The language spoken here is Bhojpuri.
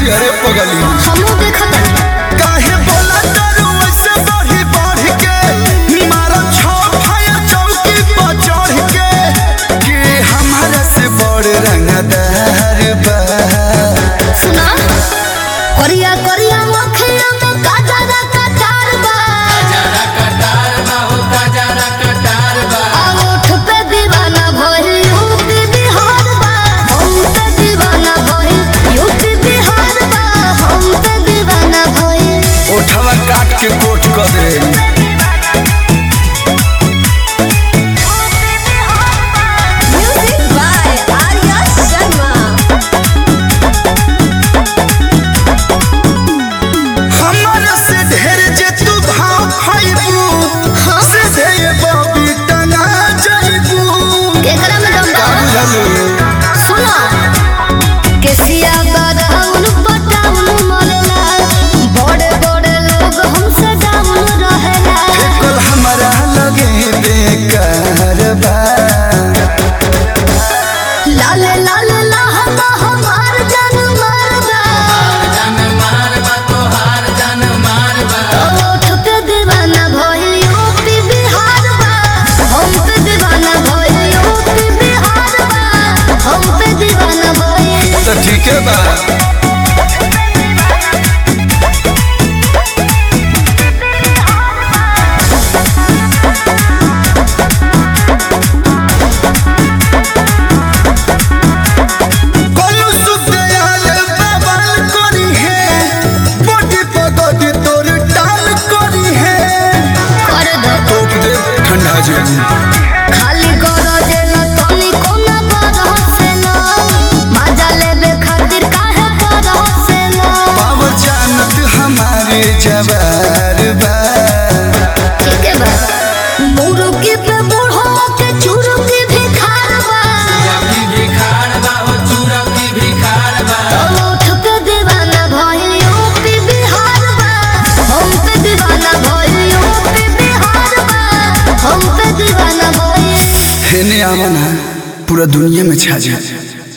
सिहरे पगली हमहू देखत हनी काहे बोला तारू ऐसे बढ़ी बढ़ के मारा छो फाया चौकी पर चढ़ के कि हमारा से बड़ रंगदार बा सुना करिया करिया मखिया में काजरा कटार बा आ ओठ पे दीवाना भइल यूपी बिहार बा हम पे दीवाना भइल यूपी बिहार बा हम पे दीवाना भइल ओठवा काट के कोट कर दे म्यूजिक बाय आर्या शर्मा हमारा से ढेर जे तू भाव खाइबू से दे बबी टंगा जाइबू केकरा में दम बा बुझलू सुना केसिया बदाउन पटाउन मरला बड़े बड़े लोग हमसे डाउन रहेला कल हमारा लगे बेकार बा लाले लाले लहंगा हमार जान मारदा ओठ पे दीवाना भइल यूपी बिहार बा हम पे दीवाना भइल यूपी बिहार बा हम पे दीवाना भइल तो ठीक है बा कोलू सुखदयाल बवाल करी है बॉडी पगड़ी तोर टाल करी है कर दो टोक दे ठंडा जेबू खाली गरजे न तनी कोना बरसेला मजा लेबे खातिर काहे बरसेला पावर जानत हमारे जवार बा ठीक है बा मुरुकी पे बूढ़ो के चुरुकी भी खारबा ओठ पे दीवाना भइल यूपी बिहार बा हम पे दीवाना भइल यूपी बिहार बा हम पे दीवाना भइल हेने आवन है पूरा दुनिया में छा जा